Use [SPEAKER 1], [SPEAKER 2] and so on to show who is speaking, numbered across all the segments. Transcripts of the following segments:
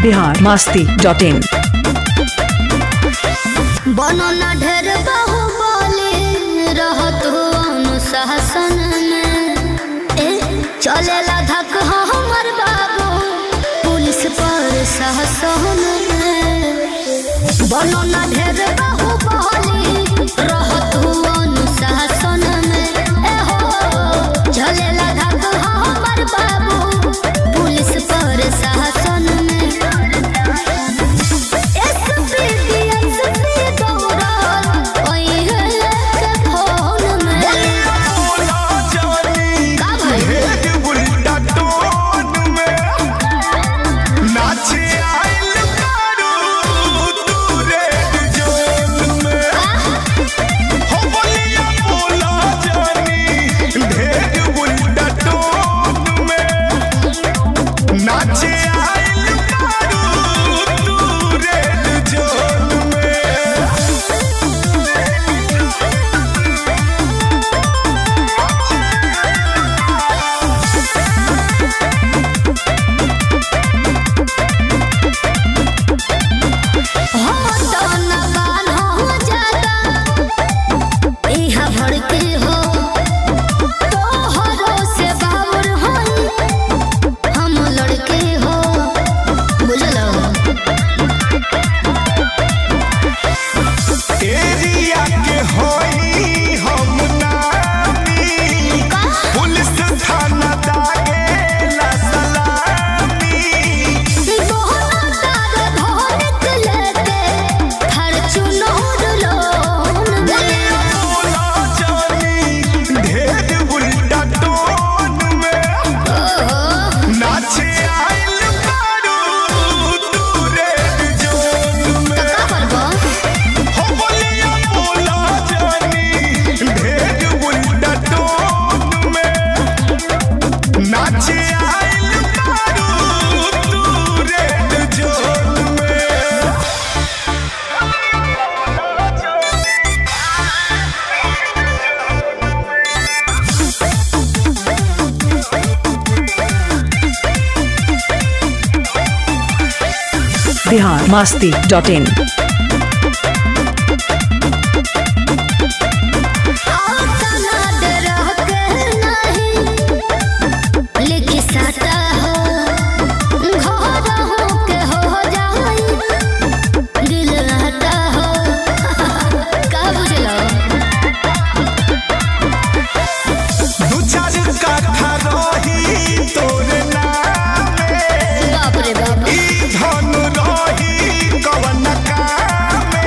[SPEAKER 1] Bihar Masti dot in
[SPEAKER 2] बनो न ढेर बाहुबली रहत हो अनुशासन में ए चलेला धक हो हमर बाबू पुलिस पर शासन में बनो न ढेर बाहुबली रहत हो अनुशासन में ए हो चलेला धक हो हमर बाबू पुलिस पर शासन में
[SPEAKER 3] नाचे आइल कारू तू रेड जोन में
[SPEAKER 2] हम लड़के हो बुझलो
[SPEAKER 3] एरिया के होई हम नामी पुलिस थाना दागे ला सलामी बोला जानी ढेर उल्टा टोन में नाचे आइल कारू तू रेड जोन में हो बोलिया बोला जानी ढेर उल्टा टोन में नाचे आइल कारू तू रेड जोन में
[SPEAKER 1] बिहार मास्ती डॉट इन
[SPEAKER 3] दू चार कट्ठा रही तोरे नामे
[SPEAKER 2] बाप रे बाप
[SPEAKER 3] ई धन रही कवन कामे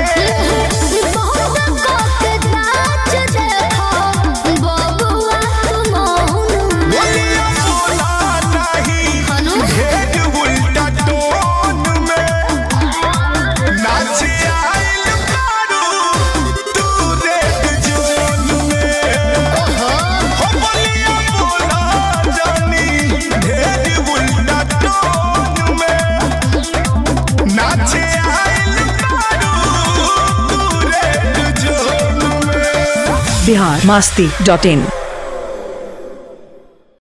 [SPEAKER 3] बोलिया बोला नहीं ढेर उल्टा टोन में नाचे आइल कारू तू रेड जोन में हो बोलिया बोला जानी ढेर उल्टा टोन में नाचे आइल कारू तू रेड जोन में
[SPEAKER 1] बिहार मास्ती डॉट इन